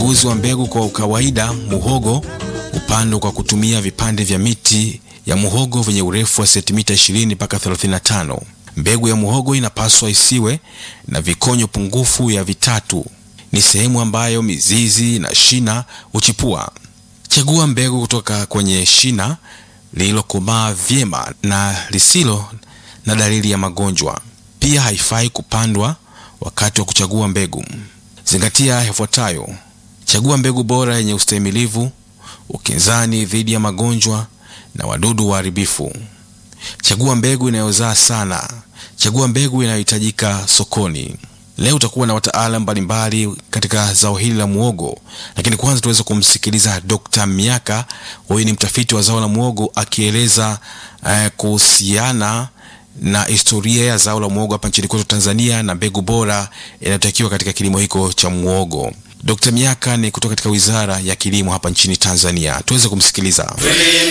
Uchaguzi wa mbegu kwa kawaida, muhogo hupandwa kwa kutumia vipande vya miti ya muhogo vyenye urefu wa sentimita 20 mpaka 35. Mbegu ya muhogo inapaswa isiwe na vikonyo pungufu ya vitatu. Ni sehemu ambayo mizizi na shina huchipua. Chagua mbegu kutoka kwenye shina lililokomaa vyema na lisilo na dalili ya magonjwa. Pia haifai kupandwa wakati wa kuchagua mbegu. Zingatia yafuatayo: chagua mbegu bora yenye ustahimilivu, ukinzani dhidi ya magonjwa na wadudu waharibifu. Chagua mbegu inayozaa sana. Chagua mbegu inayohitajika sokoni. Leo utakuwa na wataalamu mbalimbali katika zao hili la muogo, lakini kwanza tuweze kumsikiliza Dr. Miaka. Huyu ni mtafiti wa zao la muogo akieleza eh, kuhusiana na historia ya zao la muogo hapa nchini kwetu Tanzania na mbegu bora inayotakiwa katika kilimo hiko cha muogo. Dr. Miaka ni kutoka katika Wizara ya Kilimo hapa nchini Tanzania. Tuweze kumsikiliza.